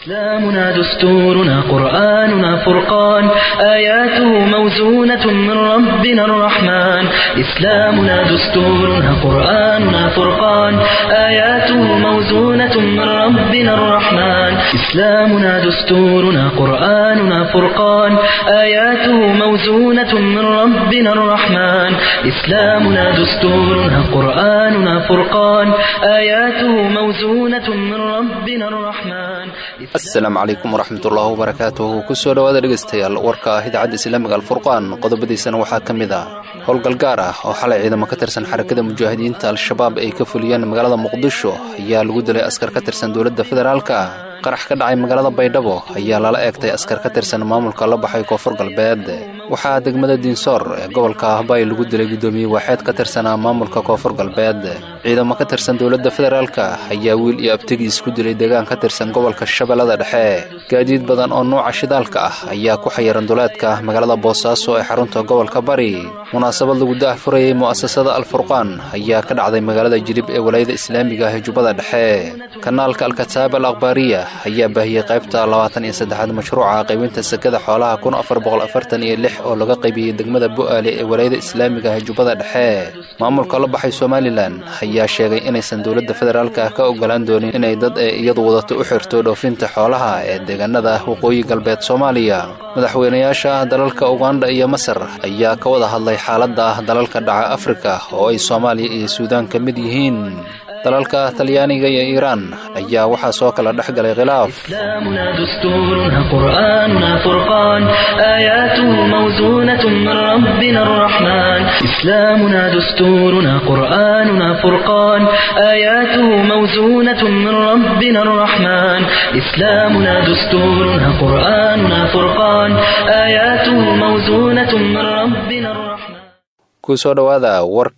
إسلامنا دستورنا قرآننا فرقان آياته موزونة من ربنا الرحمن إسلامنا دستورنا قرآننا فرقان آياته موزونة من ربنا الرحمن إسلامنا دستورنا قرآننا فرقان آياته موزونة من ربنا الرحمن إسلامنا دستورنا قرآننا فرقان آياته موزونة من ربنا الرحمن asalaamu calaykum waraxmatullaahi wabarakaatuhu kusoo dhowaada dhegaystayaal warka ah idaacadda islaamiga alfurqaan qodobadiisana waxaa ka mid ah howlgal gaar ah oo xalay ciidamo ka tirsan xarakada mujaahidiinta al-shabaab ay ka fuliyeen magaalada muqdisho ayaa lagu dilay askar ka tirsan dowladda federaalka qarax ka dhacay magaalada baydhabo ayaa lala eegtay askar ka tirsan maamulka la baxay koonfur galbeed waxaa degmada diinsoor ee gobolka ahbay lagu dilay guddoomiye waaxeed ka tirsanaa maamulka koonfur galbeed ciidamo ka tirsan dowladda federaalka ayaa wiil iyo abtigiis ku dilay deegaan ka tirsan gobolka shabeellada dhexe gaadiid badan oo nuuca shidaalka ah ayaa ku xayiran duleedka magaalada boosaaso ee xarunta gobolka bari munaasabad lagu daah furayay mu'asasada alfurqaan ayaa ka dhacday magaalada jilib ee walaayada islaamiga ah ee jubbada dhexe kanaalka alkataab al akhbaariya ayaa baahiyey qaybta labaatan iyo saddexaad mashruuca qaybinta sekada xoolaha kun afar boqol afartan iyo lix oo laga qaybiyey degmada bu'aale ee walaayada islaamiga ah ee jubbada dhexe maamulka la baxay somalilan ayaa sheegay inaysan dowladda federaalka ka ogolaan doonin inay dad ee iyadu wadato u xirto dhoofinta xoolaha ee deegaanada waqooyi galbeed soomaaliya madaxweynayaasha dalalka uganda iyo masar ayaa ka wada hadlay xaaladda dalalka dhaca afrika oo ay soomaaliya iyo suudaan ka mid yihiin dalalka talyaaniga iyo iiraan ayaa waxaa soo kala dhex galay khilaaf إسلامنا دستورنا قرآننا فرقان آياته موزونة من ربنا الرحمن إسلامنا دستورنا قرآننا فرقان آياته موزونة من ربنا الرحمن إسلامنا دستورنا قرآننا فرقان آياته موزونة من ربنا الرحمن kusoo dhowaada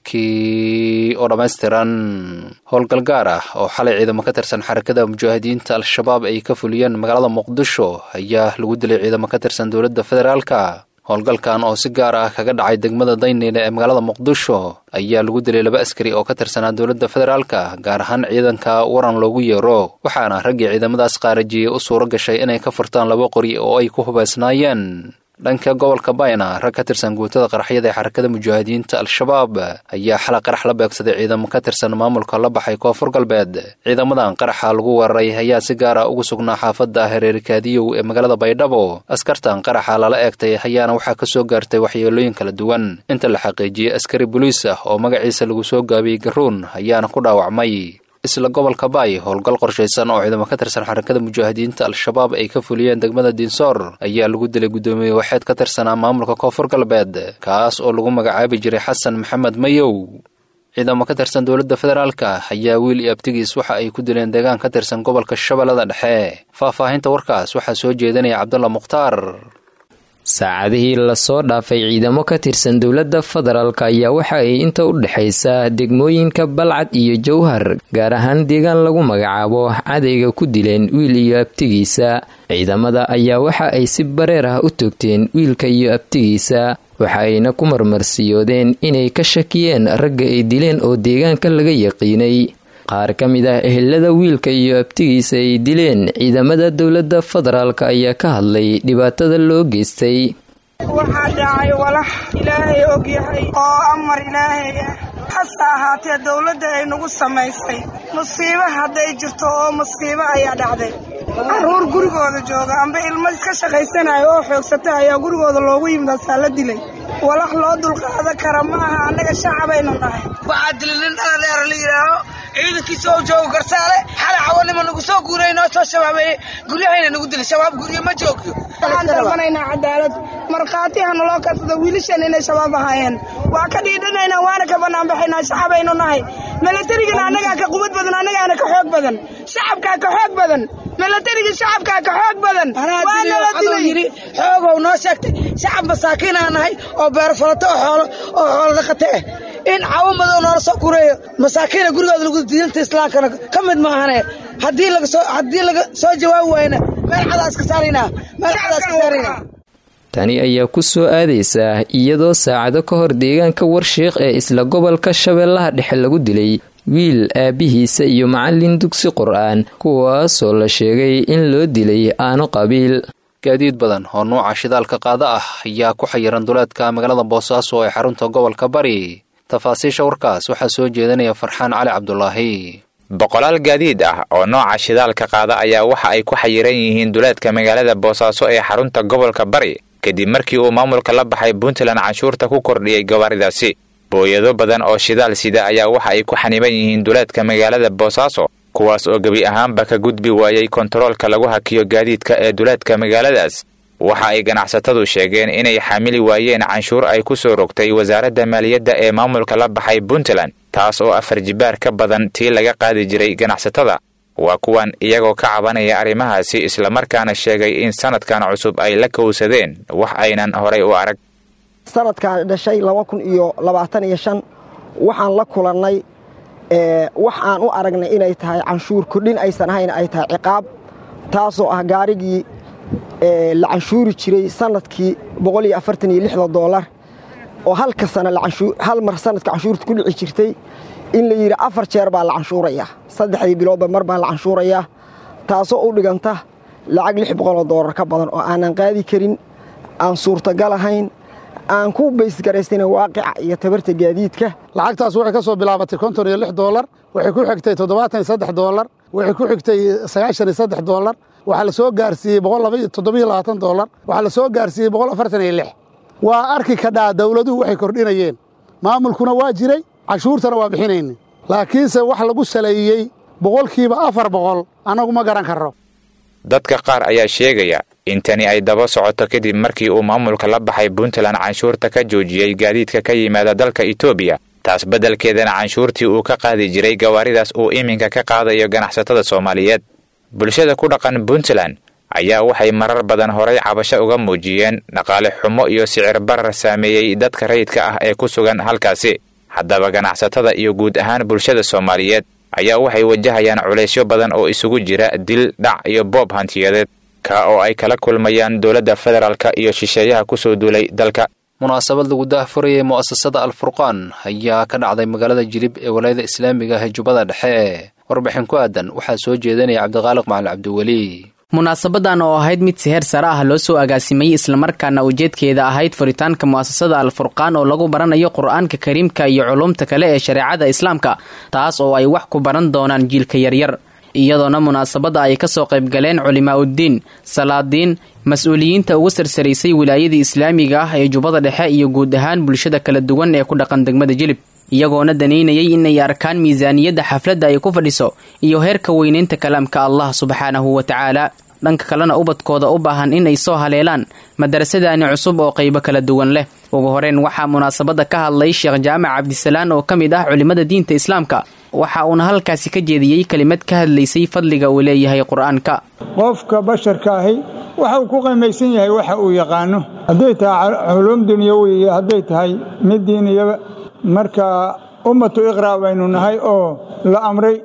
warkii oo dhammaystiran howlgal gaar ah oo xalay ciidamo ka tirsan xarakada mujaahidiinta al-shabaab ay ka fuliyeen magaalada muqdisho ayaa lagu dilay ciidamo ka tirsan dowladda federaalka howlgalkan oo si gaar ah kaga dhacay degmada dayneyle ee magaalada muqdisho ayaa lagu dilay laba askari oo ka tirsanaa dowladda federaalka gaar ahaan ciidanka waran loogu yeero waxaana raggii ciidamadaas qaarajiyey u suuro gashay inay ka furtaan laba qori oo ay ku hubaysnaayeen dhanka gobolka bayna rag ka tirsan guutada qaraxyada ee xarakada mujaahidiinta al-shabaab ayaa xalay qarax la beegsaday ciidamo ka tirsan maamulka la baxay koonfur galbeed ciidamadan qaraxa lagu weeraray ayaa si gaar ah ugu sugnaa xaafadda hareerikaadiyow ee magaalada baydhabo askartan qaraxa lala eegtay ayaana waxaa ka soo gaartay waxyeelooyin kala duwan inta la xaqiijiyey askari boliis ah oo magaciisa lagu soo gaabiyey garuun ayaana ku dhaawacmay isla gobolka baay howlgal qorshaysan oo ciidamo ka tirsan xarakada mujaahidiinta al-shabaab ay ka fuliyeen degmada diinsoor ayaa lagu dilay guddoomiye waxeed ka tirsanaa maamulka koonfur galbeed kaas oo lagu magacaabi jiray xasan maxamed mayow ciidamo ka tirsan dowladda federaalka ayaa wiil iyo abtigiis waxa ay ku dileen deegaan ka tirsan gobolka shabeellada dhexe faahfaahinta warkaas waxaa soo jeedinaya cabdulla mukhtaar saacadihii lasoo dhaafay ciidamo ka tirsan dowladda federaalk ayaa waxa ay inta u dhexaysa degmooyinka balcad iyo jowhar gaar ahaan deegaan lagu magacaabo cadayga ku dileen wiil iyo abtigiisa ciidamada ayaa waxa ay si bareer ah u toogteen wiilka iyo abtigiisa waxa ayna ku marmarsiyoodeen inay ka shakiyeen ragga ay dileen oo deegaanka laga yaqiinay qaar ka mid ah ehelada wiilka iyo abtigiisa ay dileen ciidamada dowladda federaalk ayaa ka hadlay dhibaatada loo geystay waxaa dhacay walax ilaahay og yahay oo amar ilaahay ah hase ahaatee dowladda ay nagu samaysay musiibo hadday jirto oo musiibo ayaa dhacday carruur gurigooda jooga amba ilmo iska shaqaysanayo oo xoogsata ayaa gurigooda loogu yimidaasaa la dilay walax loo dulqaadan kara ma aha annaga shacabaynu nahay waxaa dilay nin dhaladheer la yidhaaho ciidankiisa oo joogo garsaale xalay cawanima nagu soo guuray noo soo shabaabeeyey guryahayna nagu dilay shabaab guryo ma joogyo waxaan dalbanaynaa cadaalad markhaati ha naloo karsado wiilashan inay shabaab ahaayeen waa ka dhiidhanaynaa waana ka bannaanbaxaynaa shacabaynu nahay milatarigana annagaa ka qubad badan annagaana ka xoog badan shacabkaa ka xoog badan milatariga shacabkaa ka xoog badan aduu yidhi xoogow noo sheegtay shacab masaakiinaa nahay oo beerfalato oo xoolo oo xoolo dhaqate ah in cawo madow noola soo kureeyo masaakiina gurigooda lagu diinta islaamkana ka mid maahane haddii laga soo haddii laga soo jawaabi waayna meel cadaas ka saaraynaa meel cadaas ka saaraynaa tani ayaa ku soo aadaysaa iyadoo saacado ka hor deegaanka warsheekh ee isla gobolka shabeellaha dhexe lagu dilay wiil aabihiisa iyo macallin dugsi qur-aan kuwaasoo la sheegay in loo dilay aano qabiil gaadiid badan oo nuuca shidaalka qaada ah ayaa ku xayiran duleedka magaalada boosaaso ee xarunta gobolka bari tafaasiisha warkaas waxaa soo jeedinaya farxaan cali cabdulaahi boqolaal gaadiid ah oo nooca shidaalka qaada ayaa waxa ay ku xayiran yihiin duleedka magaalada boosaaso ee xarunta gobolka bari kadib markii uu maamulka la baxay puntland canshuurta ku kordhiyey gawaaridaasi booyado badan oo shidaal sida ayaa waxa ay ku xaniban yihiin duleedka magaalada boosaaso kuwaas oo gebi ahaanba ka gudbi waayey kontaroolka lagu hakiyo gaadiidka ee duleedka magaaladaas waxa ay ganacsatadu sheegeen inay xamili waayeen canshuur ay ku soo rogtay wasaaradda maaliyadda ee maamulka la baxay puntland taas oo afar jibaar ka badan tii laga qaadi jiray ganacsatada waa kuwan iyagoo ka cabanaya arrimahaasi islamarkaana sheegay in sanadkan cusub ay la kowsadeen wax aynan horay u arag sanadkan dhashay laba kun iyo labaatan iyo shan waxaan la kulannay wax aan u aragnay inay tahay canshuur kordhin aysan ahayn ay tahay ciqaab taasoo ah gaarigii la canshuuri jiray sanadkii boqol iyo afartan iyo lixda doolar oo halka sana hal mar sanadka canshuurta ku dhici jirtay in la yidhi afar jeer baa la canshuurayaa saddexdii biloodba mar baa la canshuurayaa taasoo u dhiganta lacag lix boqoloo doolar ka badan oo aanan qaadi karin aan suurtagal ahayn aan ku baysgaraysana waaqica iyo tabarta gaadiidka lacagtaas waxay ka soo bilaabatay konton iyo lix doolar waxay ku xigtay toddobaatan iyo saddex doolar waxay ku xigtay sagaashan iyo saddex doolar waxaa la soo gaarsiiyey boqol toddobiyo labaatan doolar waxaa la soo gaarsiiyey boqol afartan iyo lix waa arki kadhaa dawladuhu waxay kordhinayeen maamulkuna waa jiray canshuurtana waa bixinayna laakiinse wax lagu saleeyey boqolkiiba afar boqol annagu ma garan karro dadka qaar ayaa sheegaya in tani ay daba socoto kadib markii uu maamulka la baxay puntland canshuurta ka joojiyey gaadiidka ka yimaada dalka etoobiya taas beddelkeedana canshuurtii uu ka qaadi jiray gawaaridaas uu iminka ka qaadayo ganacsatada soomaaliyeed bulshada ku dhaqan puntland ayaa waxay marar badan horay cabasho uga muujiyeen dhaqaale xumo iyo sicir barar saameeyey dadka rayidka ah ee ku sugan halkaasi haddaba ganacsatada iyo guud ahaan bulshada soomaaliyeed ayaa waxay wajahayaan culaysyo badan oo isugu jira dil dhac iyo boob hantiyadeed ka oo ay kala kulmayaan dowladda federaalka iyo shisheeyaha ku soo duulay dalka munaasabad lagu daahfurayay mu'asasada alfurqaan ayaa ka dhacday magaalada jilib ee walaayada islaamiga ah ee jubbada dhexe warbixin ku aadan waxaa soo jeedinaya cabdiqaaliq macalin cabdiweli munaasabadan oo ahayd mid siheer sare ah loo soo agaasimay islamarkaana ujeedkeeda ahayd furitaanka mu'asasada alfurqaan oo lagu baranayo qur-aanka kariimka iyo culumta kale ee shareecada islaamka taas oo ay wax ku baran doonaan jiilka yaryar iyadoona munaasabadda ay kasoo qaybgaleen culimaa uddiin salaadiin mas-uuliyiinta ugu sarsaraysay wilaayadii islaamiga ah ee jubbada dhexe iyo guud ahaan bulshada kala duwan ee ku dhaqan degmada jilib iyagoona danaynayay inay arkaan miisaaniyadda xafladda ay ku fadhiso iyo heerka weynaynta kalaamka allah subxaanahu wa tacaala dhanka kalena ubadkooda u baahan inay soo haleelaan madarasadaani cusub oo qaybo kala duwan leh ugu horeyn waxaa munaasabadda ka hadlay sheekh jaamac cabdisalaan oo ka mid ah culimmada diinta islaamka waxa uuna halkaasi ka jeediyey kelimad ka hadlaysay fadliga uu leeyahay qur-aanka qofka basharka ahi waxa uu ku qiimaysan yahay waxa uu yaqaano hadday tahay culuum dunyawi iyo hadday tahay mid diiniyaba marka ummatu iqraa baynu nahay oo la amray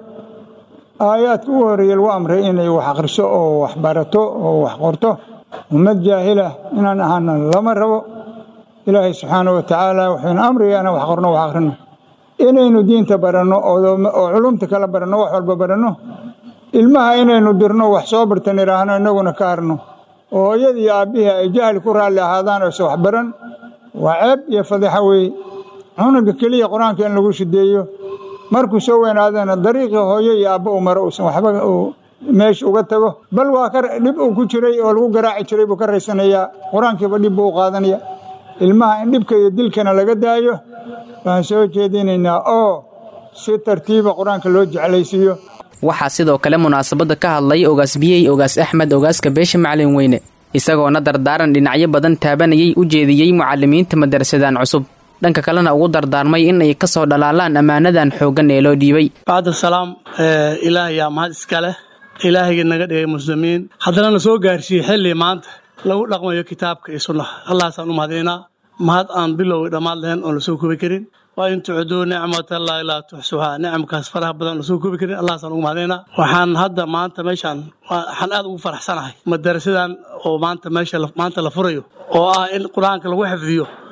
aayaadka ugu horreeya lagu amray inay wax akhriso oo wax barato oo wax qorto ummad jaahilah inaan ahaana lama rabo ilaahay subxaana wa tacaala wuxuuna amraya inaan wax qorno wax akhrino inaynu diinta baranno oo culumta kala baranno wax walba baranno ilmaha inaynu dirno wax soo bartan idhaahno innaguna ka harno oo hooyadii iyo aabbihii ay jahli ku raalli ahaadaan oyse wax baran waa ceeb iyo fadixa weeye cunuga keliya qur-aanka in lagu shideeyo markuu soo weynaadana dariiqii hooyo iyo aabbo uu maro uusan waxba uu meesha uga tago bal waa ka dhib uu ku jiray oo lagu garaaci jiray buu ka raysanayaa qur-aankiiba dhib buu u qaadanaya ilmaha in dhibka iyo dilkana laga daayo waan soo jeedinaynaa oo si tartiiba qur-aanka loo jeclaysiiyo waxaa sidoo kale munaasabadda ka hadlay ogaas biyey ogaas axmed ogaaska beesha macalin weyne isagoona dardaaran dhinacyo badan taabanayay u jeediyey mucalimiinta madarasadan cusub dhanka kalena ugu dardaarmay in ay ka soo dhalaalaan ammaanadan xooggan ee loo dhiibay bacda salaam ilaah yaa mahad iska leh ilaahayga naga dhigay muslimiin haddana na soo gaarsiiyey xilli maanta lagu dhaqmayo kitaabka iyo sunnaha allahaasaan u mahadaynaa mahad aan bilowga dhammaad lahayn oon lasoo koobi karin waa in tucduu nicmatallahi laa tuxsuhaa nicamkaas faraha badan lasoo koobi karin allahaasaan ugu mahadaynaa waxaan hadda maanta meeshaan waxaan aad ugu faraxsanahay madarasadan oo maanta meesha maanta la furayo oo ah in qur-aanka lagu xifdiyo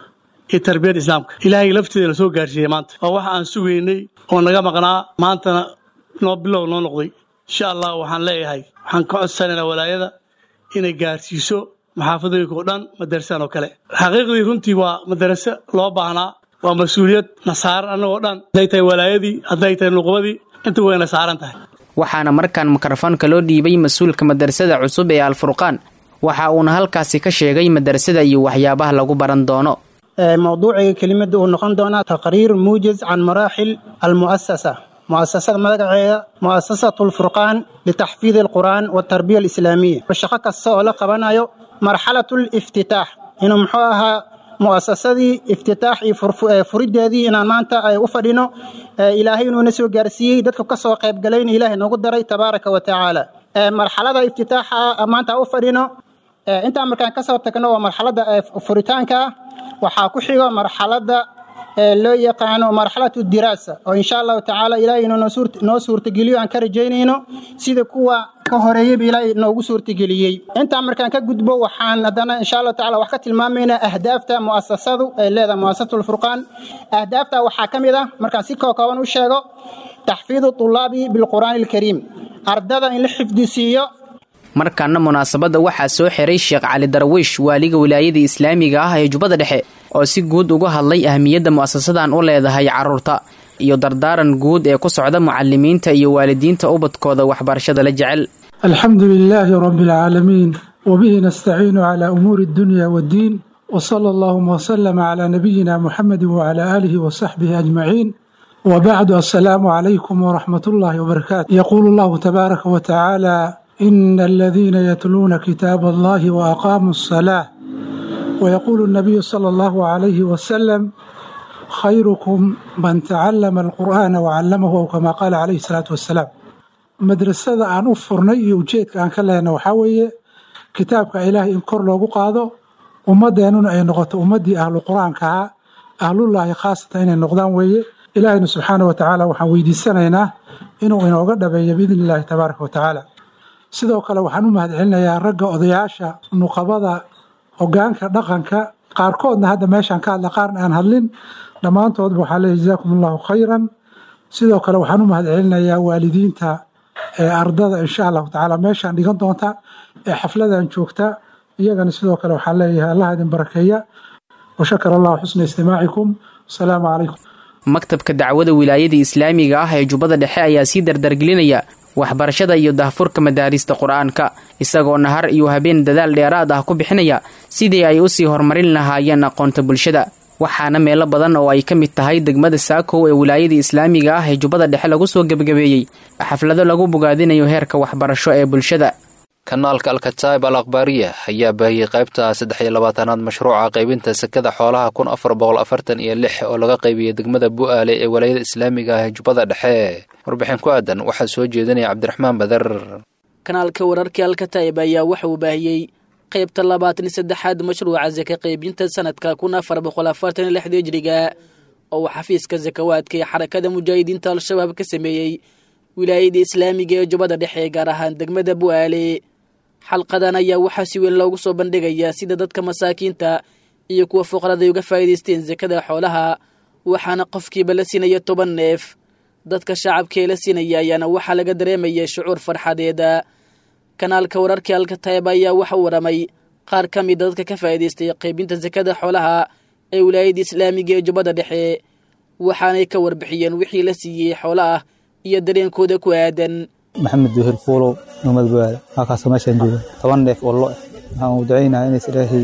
iyo tarbiyadda islaamka ilaahay lafteeda na soo gaarsiiyey maanta waa waxa aan sugaynay oo naga maqnaa maantana noo bilow noo noqday insha allah waxaan leeyahay waxaan ka codsanaynaa walaayada inay gaarsiiso maxaafadooyinka oo dhan madarasadan oo kale xaqiiqdii runtii waa madaraso loo baahnaa waa mas-uuliyad na saaran annagoo dhan hadday tahay walaayadii hadday tahay nuqbadii inta wayna saaran tahay waxaana markaan mikrofoonka loo dhiibay mas-uulka madarasada cusub ee alfurqaan waxa uuna halkaasi ka sheegay madarasada iyo waxyaabaha lagu baran doono mowduuciga kelimada uu noqon doonaa taqriir muujiz can maraaxil almu'asasa mu'asasada magaceeda mu'asasatu lfurqaan litaxfiidi alqur'aan waltarbiya alislaamiya shaqo kasta oo la qabanayo marxalatu liftitaax inuu muxuu ahaa mu'asasadii iftitaax iyo furideedii inaan maanta ay u fadhino ilaahay inuuna soo gaarsiiyey dadka kasoo qaybgalayna ilaahay noogu daray tabaaraka wa tacaala marxalada iftitaaxa maanta u fadhino intaan markaan kasoo tagno waa marxalada furitaanka waxaa ku xigo marxalada loo yaqaano marxalatu diraasa oo insha allahu tacaala ilaahay inuu noo suurtageliyo aan ka rajaynayno sida kuwa ka horeeyeyba ilaahay noogu suurtageliyey intaan markaan ka gudbo waxaan haddana insha allahu tacala wax ka tilmaamaynaa ahdaafta mu'asasadu ay leedahay mu'asasatu lfurqaan ahdaafta waxaa ka mid ah markaan si kookooban u sheego taxfiidu tulaabi bilqur'aani alkariim ardada in la xifdisiiyo markaana munaasabadda waxaa soo xiray sheekh cali darwiish waaliga wilaayada islaamiga ah ee jubbada dhexe oo si guud uga hadlay ahmiyadda mu'asasadan u leedahay carruurta iyo dardaaran guud ee ku socda mucalimiinta iyo waalidiinta ubadkooda waxbarashada la jecel alxamdu lilaahi rabbi alcaalamiin wabihi nastaciinu calaa umuuri addunya waddiin wsala allahuma wslama calaa nabiyina muxamedi wacalaa aalihi wasaxbihi ajmaciin wbacdu assalaamu calaykum waraxmat ullaahi wbarakaatu yaquulu allahu tabaaraka wa tacaala ina aladiina yatluuna kitaab allahi waaqaamuu asalaa wayaquulu nabiyu sala allahu calayhi wasalam khayrukum man tacallama alqur'aana wacallamahu aw kamaa qaala calayhi salaatu wassalaam madrasada aan u furnay iyo ujeedka aan ka lehna waxaa weeye kitaabka ilaahay in kor loogu qaado ummadeennuna ay noqoto ummaddii ahlu qur-aanka ahaa ahlullaahi khaasatan inay noqdaan weeye ilaahayna subxaana wa tacaala waxaan weydiisanaynaa inuu inooga dhabeeyo biidni illaahi tabaaraka wa tacaala sidoo kale waxaan u mahadcelinayaa ragga odayaasha nuqabada hogaanka dhaqanka qaarkoodna hadda meeshaan ka hadla qaarna aan hadlin dhammaantoodba waxaa leeyahy jazaakum allahu khayran sidoo kale waxaan u mahadcelinayaa waalidiinta ee ardada insha allahu tacaala meeshaan dhigan doonta ee xafladan joogta iyagana sidoo kale waxaan leeyahay allah idin barakeeya washakar allahu xusna istimaacikum asalaamu calaykum maktabka dacwada wilaayada islaamiga ah ee jubbada dhexe ayaa sii dardargelinaya waxbarashada iyo dahfurka madaarista qur-aanka isagoo nahar iyo habeen dadaal dheeraad ah ku bixinaya sidii ay usii horumarin lahaayeen aqoonta bulshada waxaana meelo badan oo ay ka mid tahay degmada saakow ee wilaayada islaamiga ah ee jubbada dhexe lagu soo gebagabeeyey xaflado lagu bogaadinayo heerka waxbarasho ee bulshada kanaalka alkataib al akhbaariya ayaa baahiyey qaybta saddex iyo labaatanaad mashruuca qaybinta sekada xoolaha kun afar boqol afartan iyo lix oo laga qaybiyey degmada bu'aale ee walaayada islaamiga ah ee jubbada dhexe warbixin ku aadan waxaa soo jeedinaya cabdiraxmaan badar kanaalka wararkii alkataib ayaa waxa uu baahiyey qaybta labaatan iyo saddexaad mashruuca saka qaybinta sanadka kun afar boqol afartan iyo lixda hijriga oo uu xafiiska sakawaadka ee xarakada mujaahidiinta al-shabaab ka sameeyey wilaayada islaamiga ee jubbada dhexe gaar ahaan degmada bu'aale xalqadan ayaa waxaa si weyn loogu soo bandhigayaa sida dadka masaakiinta iyo kuwa fuqarada ay uga faa'iidaysteen sakada xoolaha waxaana qofkiiba la siinaya toban neef dadka shacabkaee la siinaya ayaana waxaa laga dareemaya shucuur farxadeeda kanaalka wararkii alkataib ayaa waxa uu waramay qaar ka mida dadka ka faa'iidaystay qaybinta sakada xoolaha ee wilaayada islaamiga ee jubbada dhexe waxaanay ka warbixiyeen wixii la siiyey xoola ah iyo dareenkooda ku aadan maxamed duhir fuulow numad baale halkaasoo meeshaan jooga toban neef oo lo waxaan u ducaynaha inays ilaahay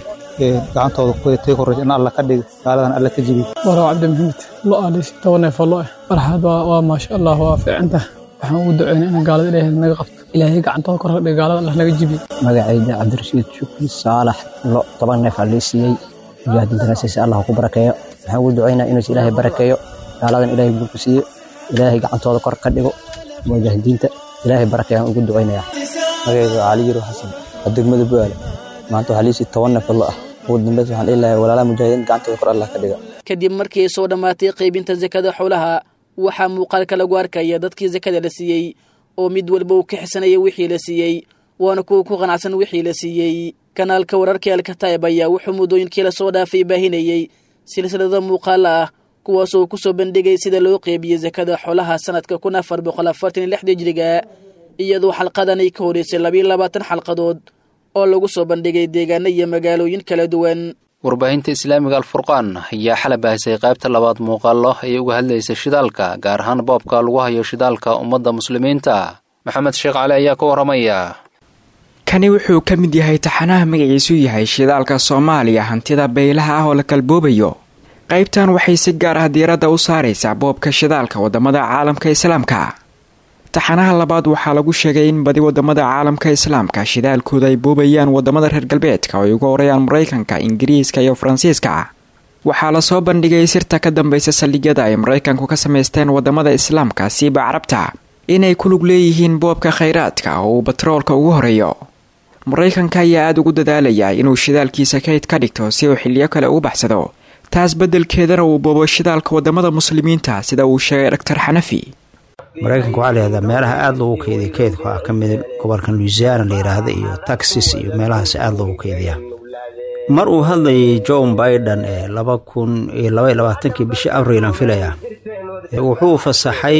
gacantooda kutii korraysa in alla ka dhiga gaaladan alla ka jibiy waraw cabdi maxamed lo alis toban neef oo lo ah farxad waa maasha allah waa fiicantah waxaan ugu ducaynaa in gaalada ilaahay naga qabto ilaahay gacantooda kor ka dhiga gaalada allah naga jibiy magacayda cabdirashiid shukri saalax lo toban neef aa lii siiyey mujaahidintana siisa allah ku barakeeyo waxaan ugu ducaynaa inuus ilaahay barakeeyo gaaladan ilaahay guurku siiyo ilaahay gacantooda kor ka dhigo mujaahidiinta ilaahay barakayaan ugu ducaynayaa magacayga cali yiro xasan waa degmada bu'aale maanta waxaa liisii toban neef lo ah ugu dambeys waxaan dhihilahay walaalaha mujaahidiin gacantooda kor allah ka dhiga kadib markii ay soo dhammaatay qaybinta sakada xoolaha waxaa muuqaalka lagu arkaya dadkii sakada la siiyey oo mid walba uu ka xisanaya wixii la siiyey waana kuwa ku qanacsan wixii la siiyey kanaalka wararkii alkataib ayaa wuxuu muddooyinkii lasoo dhaafay baahinayey silsilado muuqaal ah kuwaas oo kusoo bandhigay sida loo qeybiyey sakada xoolaha sanadka kun afar boqol afartan iyo lixda hijriga iyadoo xalqadan ay ka horeysay labiiyo labaatan xalqadood oo lagu soo bandhigay deegaano iyo magaalooyin kala duwan warbaahinta islaamiga alfurqaan ayaa xalay baahisay qaybta labaad muuqaallo ay uga hadlaysa shidaalka gaar ahaan boobka lagu hayo shidaalka ummadda muslimiinta maxamed sheekh cali ayaa ka warramaya kani wuxuu ka mid yahay taxanaha magaciisu yahay shidaalka soomaaliya hantida baylaha ah oo la kalboobayo qaybtan waxay si gaar ah diiradda u saaraysaa boobka shidaalka waddamada caalamka islaamka taxanaha labaad waxaa lagu sheegay in badi waddamada caalamka islaamka shidaalkooda ay boobayaan waddamada reer galbeedka oo ay uga horayaan maraykanka ingiriiska iyo faransiiska waxaa lasoo bandhigay sirta ka dambaysa saldhigyada ay maraykanku ka samaysteen waddamada islaamka siiba carabta inay ku lug leeyihiin boobka khayraadka oo uu batroolka ugu horeeyo maraykanka ayaa aada ugu dadaalaya inuu shidaalkiisa kayd ka dhigto si uu xiliyo kale ugu baxsado taas beddelkeedana uu boobo shidaalka waddamada muslimiinta sida uu sheegay doctor xanafi maraykanka waxaa layihahdaa meelaha aada loogu keediya keydka ah ka mid gobolkan louisiana la yidhaahda iyo texas iyo meelahaas aada loogu keediyaa mar uu hadlayay john biden ee laba kun iyo labaiyo labaatankii bishii abrilan filaya wuxuu fasaxay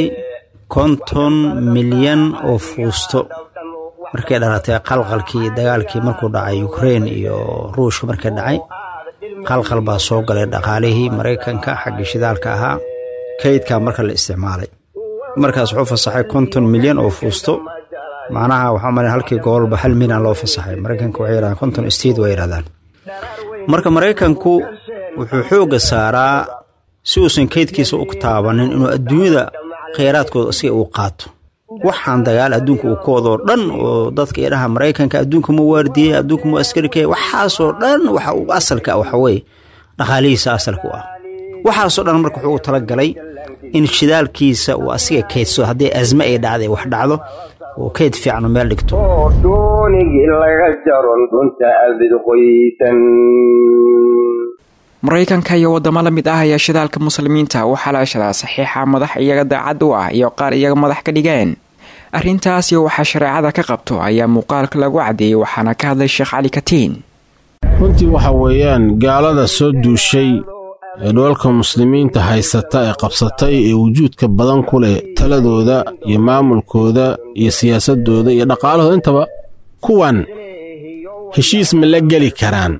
konton milyan oo fuusto markay dhalatay qalqalkii dagaalkii markuu dhacay ukrain iyo ruushka markay dhacay qalqal baa soo galay dhaqaalihii maraykanka xaggii shidaalka ahaa kaydkaa marka la isticmaalay markaas wuxuu fasaxay konton milyan oo fuusto macnaha waxaa mal halkii gobolba hal milyan loo fasaxay maraykanka waxay yidhahdaan konton state way yidhahdaan marka maraykanku wuxuu xoogga saaraa si uusan kaydkiisa u taabanin inuu adduunyada kheyraadkooda isaga uu qaato waxaan dagaal adduunka uu ka wadoo dhan oo dadka idhaha maraykanka adduunka mu waardiyey adduunka mu askarikey waxaasoo dhan waxa uu asalka waxaweye dhaqaalihiisa asalka u ah waxaasoo dhan marka wuxuu talagalay in shidaalkiisa uu asiga kaydsado haddii asme ay dhacday wax dhacdo uu kayd fiican meel dhigto doonigii laga jaron runta abid qoysan maraykanka iyo waddamo la mid ah ayaa shidaalka muslimiinta u xalaashadaa saxiixa madax iyaga daacad u ah iyo qaar iyaga madax ka dhigeen arrintaasi waxaa shareecada ka qabto ayaa muuqaalka lagu caddeeyey waxaana ka hadlay sheekh cali katiin runtii waxa weeyaan gaalada soo duushay ee dhoolka muslimiinta haysata ee qabsatay ee wujuudka badan ku leh taladooda iyo maamulkooda iyo siyaasadooda iyo dhaqaalahooda intaba kuwan heshiis ma la geli karaan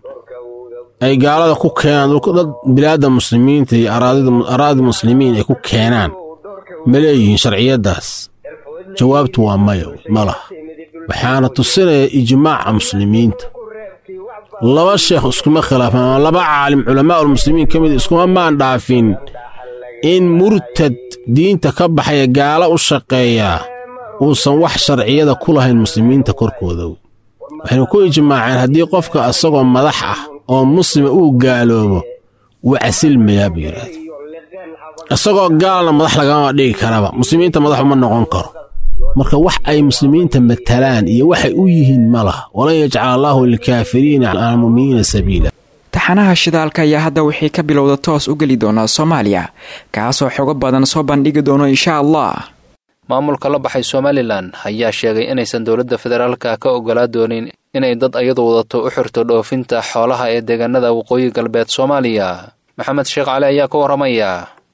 ay gaalada ku keenaan dad bilaadda muslimiinta iyo araadi muslimiin ay ku keenaan ma leeyihiin sharciyaddaas jawaabtu waa mayo ma laha waxaana tusinaya ijmaaca muslimiinta laba sheekh iskuma khilaafan ama laba caalim culamaa'ulmuslimiin ka mid iskuma maan dhaafin in murtad diinta ka baxaya gaala u shaqeeyaa uusan wax sharciyada ku lahayn muslimiinta korkooda waxaynu ku ijmaaceen haddii qofka isagoo madax ah oo muslima uu gaaloobo wuu casilmayaa buu yidhaahda isagoo gaalna madax lagama dhigi karaba muslimiinta madax uma noqon karo marka wax ay muslimiinta matalaan iyo waxay u yihiin ma laha walan yajcala allaahu lilkaafiriina cala almu'miniina sabiila taxanaha shidaalka ayaa hadda wixii ka bilowda toos u geli doonaa soomaaliya kaasoo xogo badan soo bandhigi doono insha allah maamulka la baxay somalilan ayaa sheegay inaysan dowladda federaalka ka ogolaa doonin inay dad ayadu wadato u xirto dhoofinta xoolaha ee deegaanada waqooyi galbeed soomaaliya maxamed sheekh cali ayaa ka warramaya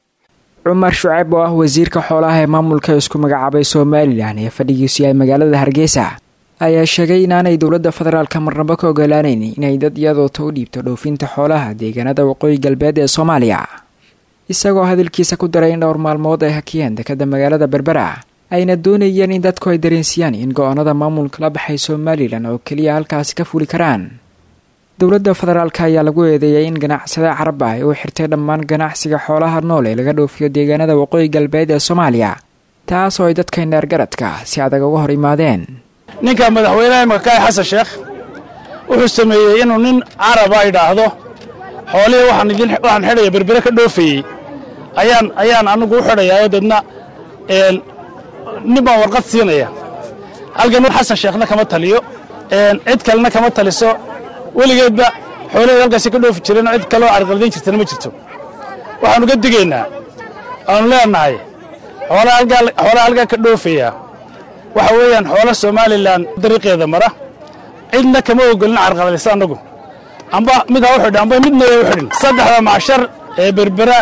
cumar shucayb oo ah wasiirka xoolaha ee maamulka isku magacaabay somalilan ee fadhigiisu yahay magaalada hargeysa ayaa sheegay inaanay dowladda federaalka marnabo ka ogolaanayn inay dad iyadoota u dhiibto dhoofinta xoolaha deegaanada waqooyi galbeed ee soomaaliya isagoo hadalkiisa ku daray in dhowr maalmood ay hakiyeen dekada magaalada berbera ayna doonayeen in dadku ay dareensiyaan in go-aanada maamulka la baxay somalilan oo keliya halkaasi ka fuli karaan dowladda federaalk ayaa lagu eedeeyay in ganacsada carab ah ay u xirtay dhammaan ganacsiga xoolaha nool ee laga dhoofiyo deegaanada waqooyi galbeed ee soomaaliya taas oo ay dadka neergaradka si adag uga hor imaadeen ninka madaxweynaha imakaay xasan sheekh wuxuu sameeyey inuu nin caraba idhaahdo xoolihii waxaan idin waxaan xidhaya berbere ka dhoofayey ayaan ayaan anigu u xidhayaa oo deedna nin baan warqad siinaya halkan xasan sheekhna kama taliyo cid kalena kama taliso weligeedba xoolaheed halkaasi ka dhoofi jireen cid kaloo carqaladayn jirtana ma jirto waxaanu ka digaynaa aanu leenahay xoolaha halkaa ka dhoofaya waxa weeyaan xoola somalilan dariiqeeda mara cidna kama ogolin carqaladaysa annagu amba mid ha u xidhin amba midna waa u xidhin saddexda macshar ee berbera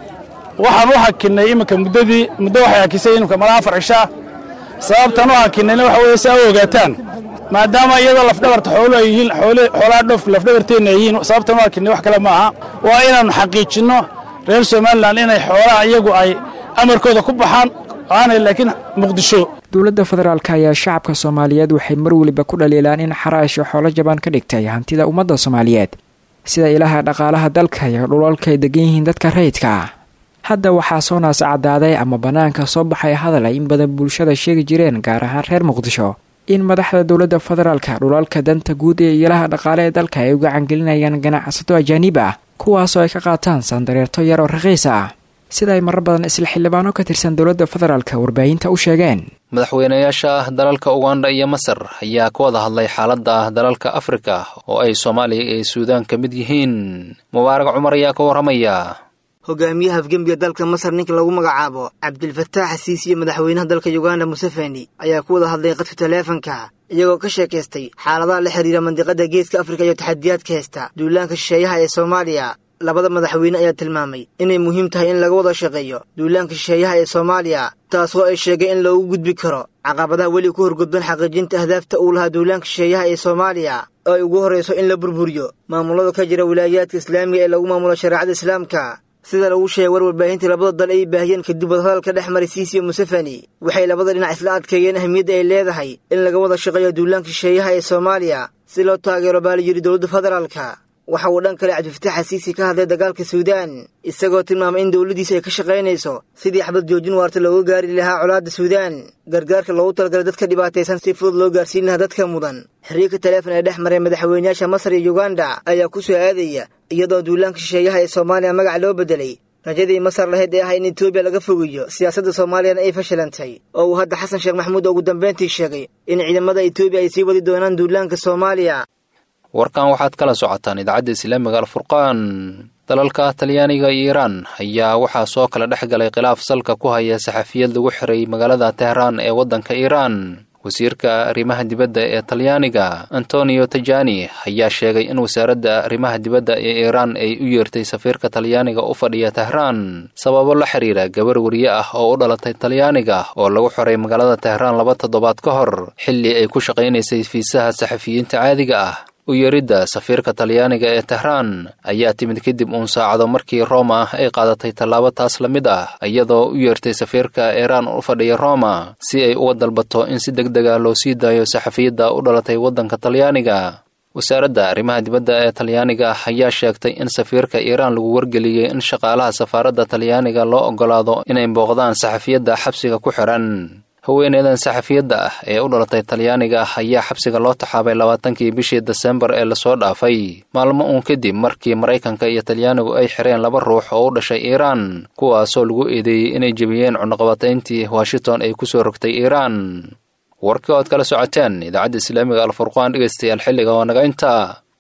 waxaan u hakinnay iminka muddadii muddo waxay hakisay iminka malaa afar cishaa sababtan u hakinnayna waxa weeye si a u ogaataan maadaama iyadoo lafdhabarta xoolu ay yihiin xoolaha dhoof lafdhabarteenna ay yihiin sababtan u hakinnay wax kale ma aha waa inaannu xaqiijinno reer somalilan inay xoolaha iyagu ay amarkooda ku baxaan aanay laakiin muqdisho dowladda federaalk ayaa shacabka soomaaliyeed waxay mar weliba ku dhaliilaan in xaraasho xoolo jabaan ka dhigtay hantida ummadda soomaaliyeed sida ilaha dhaqaalaha dalka iyo dhulalka ay degan yihiin dadka rayidka ah hadda waxaa soo naas caddaaday ama bannaanka soo baxay hadal ay in badan bulshada sheegi jireen gaar ahaan reer muqdisho in madaxda dowladda federaalka dhulalka danta guud ee ilaha dhaqaale ee dalka ay u gacangelinayaan ganacsato ajaaniib ah kuwaasoo ay ka qaataan saandareerto yar oo raqiis ah sida ay marar badan isla xildhibaano ka tirsan dowladda federaalka warbaahinta u sheegeen madaxweynayaasha dalalka uganda iyo masar ayaa ka wada hadlay xaaladda dalalka afrika oo ay soomaaliya iyo suudaan ka mid yihiin mubaarag cumar ayaa ka warramaya hogaamiyaha afgembiga dalka masar ninka lagu magacaabo cabdilfataax xasiisi iyo madaxweynaha dalka uganda museveni ayaa ku wada hadlay qadka taleefanka iyagoo ka sheekaystay xaaladaha la xidhiira mandiqada geeska afrika iyo taxadiyaadka heesta duulaanka shisheeyaha ee soomaaliya labada madaxweyne ayaa tilmaamay inay muhiim tahay in laga wada shaqeeyo duulaanka shisheeyaha ee soomaaliya taasoo ay sheegay in loogu gudbi karo caqabadaha weli ku horgudban xaqiijinta ahdaafta uu lahaa duulaanka shisheeyaha ee soomaaliya oo ay ugu horrayso in la burburiyo maamulada ka jira wilaayaadka islaamiga ee lagu maamulo shareecada islaamka sida lagu sheegay war warbaahintii labada dal ay baahiyeen kadib wadahadalka dhex maray siisi iyo museveni waxay labada dhinac isla adkeeyeen ahmiyadda ay leedahay in laga wada shaqeeyo duulaanka shisheeyaha ee soomaaliya si loo taageero baala yidhi dowladda federaalka waxa uu dhan kale cabdifatax xasiisi ka hadlay dagaalka suudaan isagoo tilmaamay in dowladdiisa ay ka shaqaynayso sidii xabad joojin waarta looga gaari lahaa colaadda suudaan gargaarka loogu talagalay dadka dhibaataysan si fudud loo gaarsiin lahaa dadka mudan xiriirka taleefon ee dhex maray madaxweynayaasha masar iyo yuganda ayaa ku soo aadaya iyadoo duulaanka shisheeyaha ee soomaaliya magac loo beddelay rajadii masar lahayd ee ah in etoobiya laga fogeeyo siyaasadda soomaaliyana ay fashilantay oo uu hadda xasan sheekh maxamuud ugu dambayntii sheegay in ciidamada etoobiya ay sii wadi doonaan duulaanka soomaaliya warkan waxaad kala socotaan idaacadda islaamiga alfurqaan dalalka talyaaniga iyo iiraan ayaa waxaa soo kala dhex galay khilaaf salka ku haya saxafiyad lagu xiray magaalada tehraan ee waddanka iiraan wasiirka arrimaha dibadda ee talyaaniga antonio tajani ayaa sheegay in wasaaradda arrimaha dibadda ee iiraan ay u yeertay safiirka talyaaniga u fadhiya tehraan sababo la xiriira gabar weriye ah oo u dhalatay talyaaniga oo lagu xiray magaalada tehraan laba toddobaad ka hor xilli ay ku shaqaynaysay fiisaha saxafiyiinta caadiga ah u yeeridda safiirka talyaaniga ee tehraan ayaa timid kadib uun saacado markii roma ay qaadatay tallaabo taas la mid ah iyadoo u yeertay safiirka iiraan u fadhiya roma si ay uga dalbato in si deg dega loo sii daayo saxafiyadda u dhalatay waddanka talyaaniga wasaaradda arrimaha dibadda ee talyaaniga ayaa sheegtay in safiirka iiraan lagu wargeliyey in shaqaalaha safaaradda talyaaniga loo oggolaado inay booqdaan saxafiyadda xabsiga ku xihan haweeneydan saxafiyadda ah ee u dhalatay talyaaniga ayaa xabsiga loo taxaabay labaatankii bishii desembar ee lasoo dhaafay maalmo uun kadib markii maraykanka iyo talyaanigu ay xireen laba ruux oo u dhashay iiraan kuwaasoo lagu eedeeyey inay jebiyeen cunaqabatayntii washington ay ku soo rogtay iiraan warkii ood kala socoteen idaacadda islaamiga alfurqaan dhegaystayaal xilliga oo naga intaa